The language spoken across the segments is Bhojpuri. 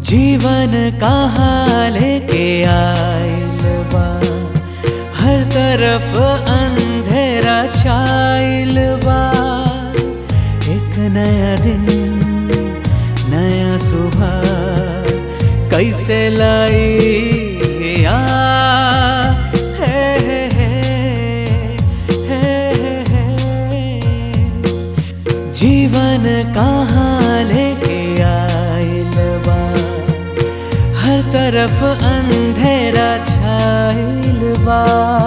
जीवन कहाँ लेके आइल बा हर तरफ अंधेरा छाइल बा एक नया दिन नया सुबह कैसे लाई आ हे हे हे हे हे जीवन कहाँ लेके आइल बा हर तरफ अंधेरा छाइल बा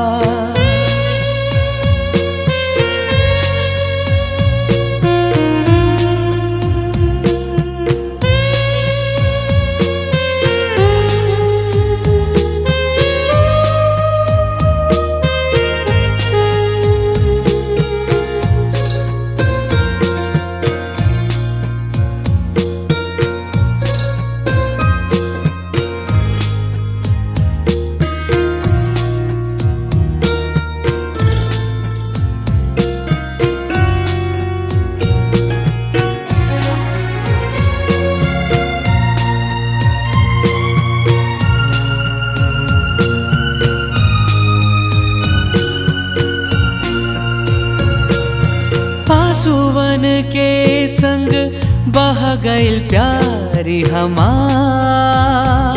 पासुवन के संग बह गइल प्यारी हमार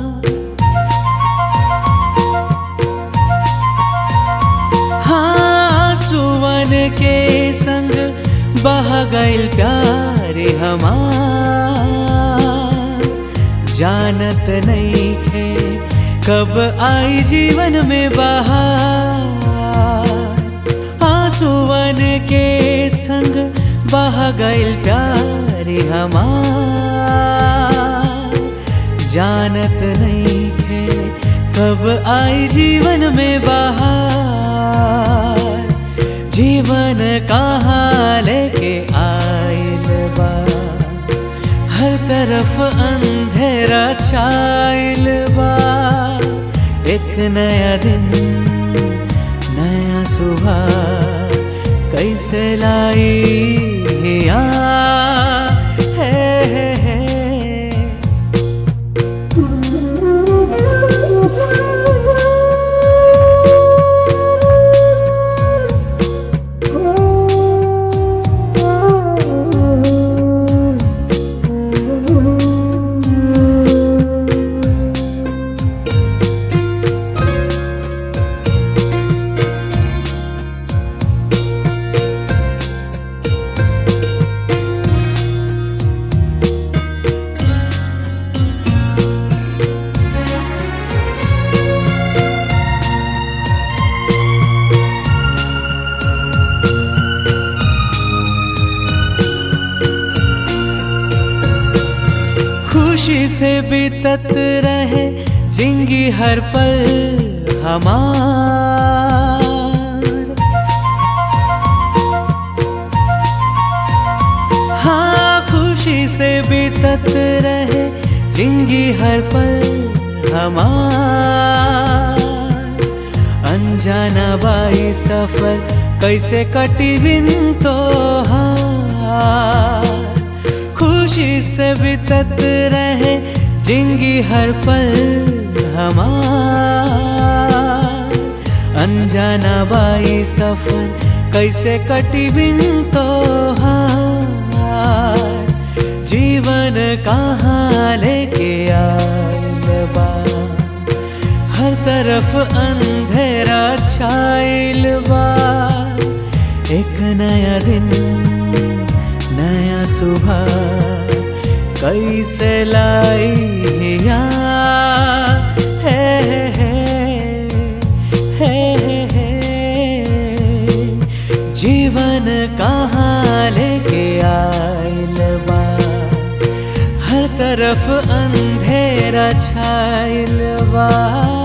हाँ सुवन के संग बह गइल प्यारी हमार जानत नहीं खे कब आई जीवन में बहार आंसुवन के संग बह गइल प्यारी हमार जानत नहीं खे कब आई जीवन में बहार जीवन कहाँ लेके आइल बा हर तरफ अंधेरा छाइल बा एक नया दिन नया सुबह कैसे लाई आ हे हे हे खुशी से बीतत रहे जिंगी हर पल हमार हाँ खुशी से बीतत रहे जिंगी हर पल हमार अनजाना बाई सफर कैसे कटी बिन तो खुशी से बीतत रहे जिंगी हर पल हमार अनजाना बाई सफर कैसे कटी बिन तो जीवन कहाँ लेके आइल बा हर तरफ अंधेरा छाइल बा एक नया दिन नया सुबह कैसे लाई आ हे हे हे हे हे जीवन कहाँ लेके आइल बा हर तरफ अंधेरा छाइल बा